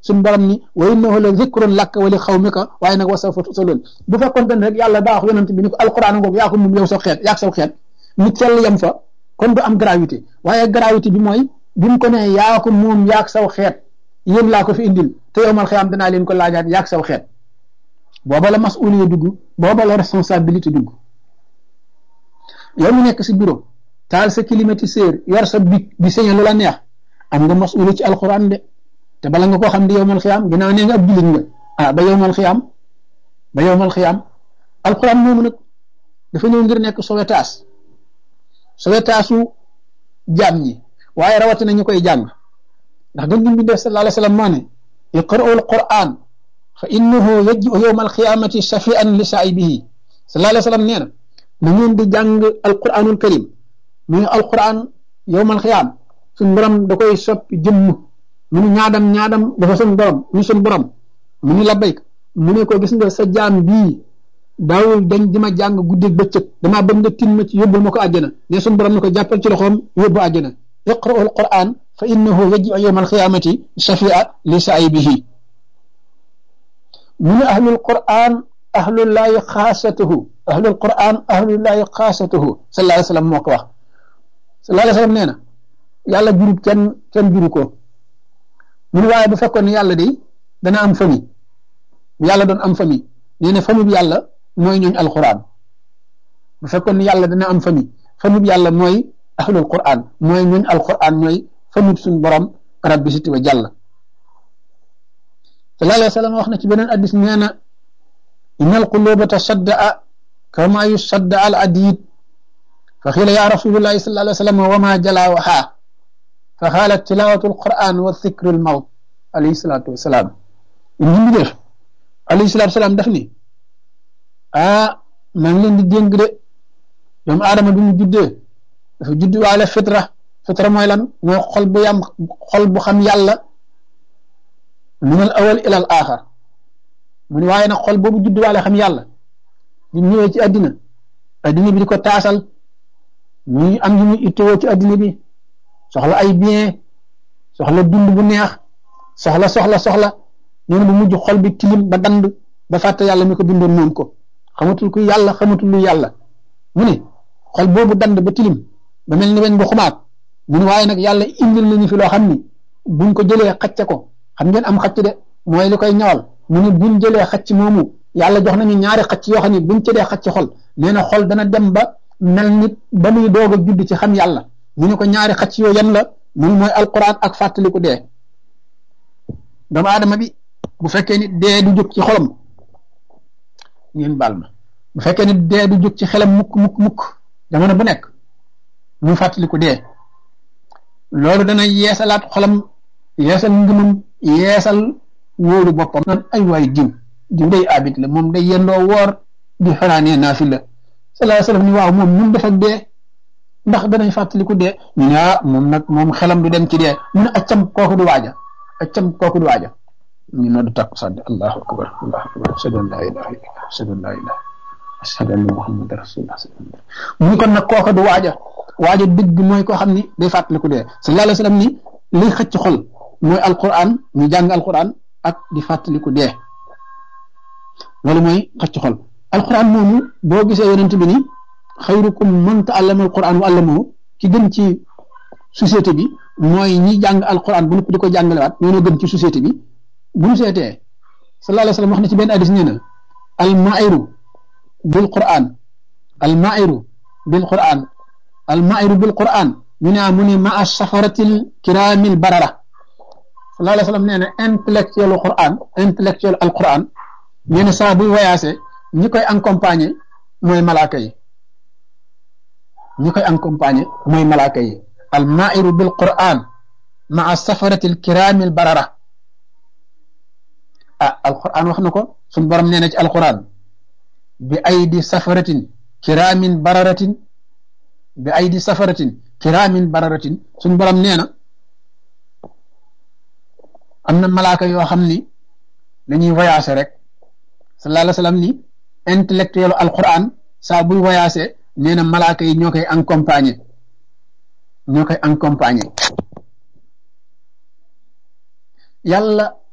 suñu borom ni wa innahu la zikrun laka wa li xawmika waaye nag wa sawfa tusalun bu fekkoon ne rek yàlla daa wax yonent bi ni ko alquran ngoog yaa ko moom yow sa xeet yaa saw xeet nit sell yem fa kon du am gravité waaye gravité bi mooy bi mu ko ne yaa ko moom yaag saw xeet yéen laa ko fi indil te yow mal xiyaam danaa leen ko laajaat yaag saw xeet booba la masuliya dugg booba la responsabilité dugg yow mu nekk si bureau taal sa climatiseur yor sa bic di sañe lu la neex am nga masuliya ci alquran de te bala nga koo xam di yow mal xiyaam ginnaaw nee nga ab jullit nga ah ba yow mal xiyaam ba yow mal xiyaam alquran moomu nag dafa ñëw ngir nekk sowetaas sowetaasu jaam ñi waaye rawatina ñu koy jàng ndax gën gi def sallallahu alayhi wa sallam moo ne iqra'u alquran fa innahu yaji'u yawma alqiyamati shafi'an li saa'ibihi sallallahu alayhi wa sallam nee na na ngeen di jàng alquranul karim muy alquran yawmal xiyaam suñ borom da koy soppi jëmm mu ni ñaadam ñaadam dafa suñ borom mu suñ borom mu ni labbayk mu ne ko gis nga sa jaam bii daawul dañ di ma jàng guddeeg bëccëg damaa bëgg nga tin ma ci yóbbul ma ko àjjana ne suñ borom ne ko jàppal ci loxoom yóbbu àjjana iqra'u alquran fa innahu yaji'u yawmal qiyaamati shafi'a li saa'ibihi mu ne ahlul quran ahlullahi xaasatuhu ahlul quran ahlullahi xaasatuhu sallallahu alayhi wa sallam moo ko wax sallallahu alayhi wa sallam nee na yàlla jurut kenn kenn juru ko mu ne waaye bu fekkoon ne yàlla de dana am famille bu yàlla doon am famille nee na famille bi yàlla mooy ñooñ alquran bu fekkoon ne yàlla dana am famille famille bi yàlla mooy ahlul quran mooy ñooñ alquran mooy famille suñu borom rabbi siti wa jàll sallallahu alayhi wa sallam wax na ci beneen addis nee na inna alquluba tasaddaa kama yusadda al adid fa xiila ya rasulullahi sallallahu alayhi wa sallam wa ma jalaawaha fa xaalat tilawatu alquran wa dhikru almawt alayhi salatu wasalaam in ñu def alayhi salatu wasalaam daf ni ah maa ngi leen di dénk de doomu aadama bi mu juddee dafa judd waale fitra fitra mooy lan mooy xol bu yam xol bu xam yàlla min al awal ila al axar mu ne waaye nag xol boobu judd waale xam yàlla bi ñëwee ci addina addina bi di ko taasal muy am ñu muy ittewoo ci addina bi soxla ay bien soxla dund bu neex soxla soxla soxla nee na bu mujj xol bi tilim ba dand ba fàtte yàlla mi ko bindoon moom ko xamatul ku yàlla xamatul lu yàlla mu ne xol boobu dand ba tilim ba mel ni weñ bu xumaat mu ne waaye nag yàlla indil nañu fi loo xam ni buñ ko jëlee xacce ko xam ngeen am xacc de mooy li koy ñawal mu ne buñ jëlee xacc moomu yàlla jox nañu ñaari xacc yoo xam ne buñ ci dee xacc xol nee na xol dana dem ba mel nit ba muy doog a judd ci xam yàlla mu ne ko ñaari xacc yoo yan la mun mooy alquran ak fàttaliku dee doomu aadama bi bu fekkee ni dee du jóg ci xolam ngeen baal ma bu fekkee ni dee du jóg ci xelam mukk mukk mukk jamono bu nekk mu fàttaliku dee loolu dana yeesalaat xolam yeesal ngëmam yeesal wóolu boppam nan ay waay diw diw day abit la moom day yendoo woor di fanaanee naafi la sallallahu alayhi wasallam ni waaw moom ñun def ak dee ndax danañ fàttaliku dee ñu ne ah moom nag moom xelam du dem ci dee mu ne accam kooku du waaja accam kooku du waaja ñu noddu takku sàddi allahu akbar allahu akbar ashhadu an la ilaha illallah ashhadu an la ilaha ashhadu anna muhammadan rasulullah mu ni kon nag kooku du waaja waaja dëgg mooy koo xam ni day fàttaliku dee sallallahu alayhi wasallam ni liy xëcc xol mooy alquran ñu jàng alquran ak di fàttaliku dee loolu mooy xëcc xol alquran moomu boo gisee yonent bi ni xayrukum man ta'allama alquran wa allamahu ki gën ci société bi mooy ñi jàng alquran bu nëpp di ko jàngalewaat ñoo gën ci société bi bu ñu seetee sallallahu alayhi wa sallam wax na ci benn hadis nee na almairu bil quran almairu bil quran almairu bil quran ñu ne mu ne maa safaratil kiramil barara sallallahu alayhi wa sallam nee na intellectuel quran intellectuel al quran nee na saa buy voyagé ñi koy accompagner mooy malaaka yi ñi koy accompagner mooy malaaka yi al mairu bil quran maa safaratil kiramil barara ah alquran wax na ko suñ borom nee na ci alquran bi aydi safaratin kiramin bararatin bi aydi safaratin kiramin bararatin suñ borom nee na am na malaaka yoo xam ni dañuy voyagé rek sallallahu alayhi wa sallam ni intellectuel alquran saa buy voyagé nee na malaaka yi ñoo koy accompagner ñoo koy accompagner yàlla